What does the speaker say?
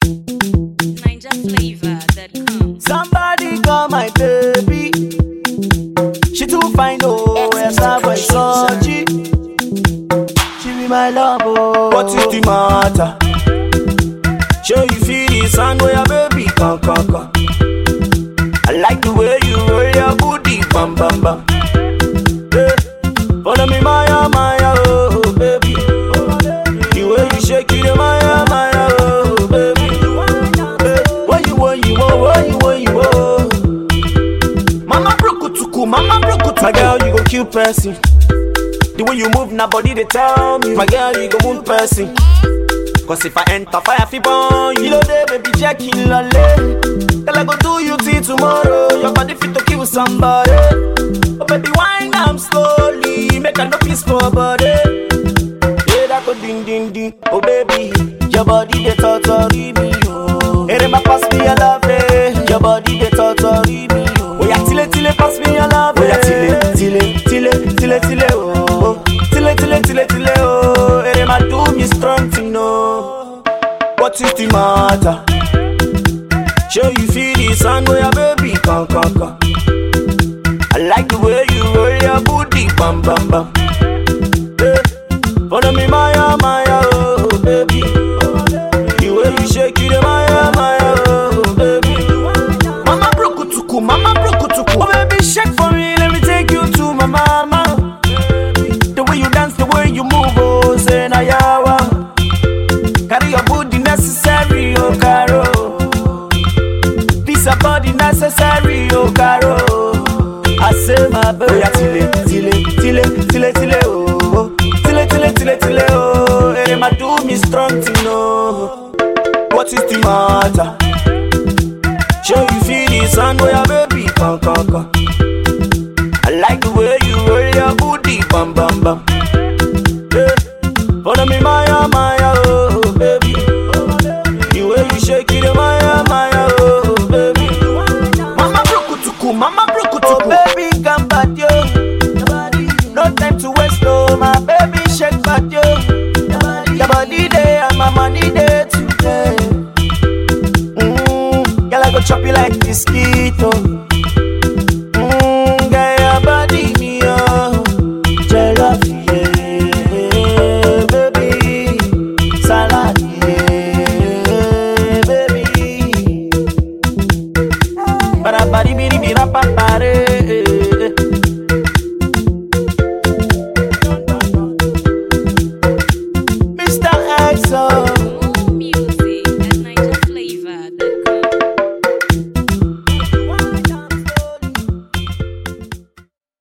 NinjaFlavor.com. Somebody call my baby. She too fine, oh, yes, I was so She be my love, oh. What is the matter? Show you feel the sound where your baby come, come, come. I like the way you roll your booty, bam, bam, bam. Yeah. Follow me, Maya, Maya, oh, baby. The way you shake it, Maya, Maya, oh, baby. Yeah. What you want, you want, what you want, you want. Mama brokutuku, mama brokutuku. My girl, you go kill person. The way you move, na body they tell me. My girl, you go wound person. Cause if I enter fire, fi burn you. You know they baby Jackie Lale. Tell I go do you till tomorrow. Your body fit to kill somebody. Oh baby, wine am slowly. Make a no peace for body. Yeah, that go ding ding ding. Oh baby, your body they torture me. Oh, hey, my pass me your love, eh. Your body they torture me. Oh, oh yeah, tile tile pass me your love. Oh yeah, tile tile tile tile tile. Oh, oh. tile tile tile tile. Oh, hey, my do me strong to know. What is the matter? Show you feel the sun where your baby come come come. I like the way you roll your booty, bam bam bam. Yeah. Follow me, Maya, Maya, oh baby. The way you shake it, Maya, Maya, oh baby. Mama brokutuku, mama brokutuku. Oh baby, shake for me, let me take you to my mama. The way you dance, the way you move, oh say na yawa. Carry your booty necessary, oh caro. This a body necessary, oh caro. I say my baby. Oh yeah, tile, tile, tile, tile, tile, oh. oh. Tile, tile, tile, tile, oh. Hey, my do me strong to know. What is the matter? Show you feel the sun where your baby come, come, come. I like the way you roll your booty, bam, bam, bam. Yeah. Follow me, Maya, Maya.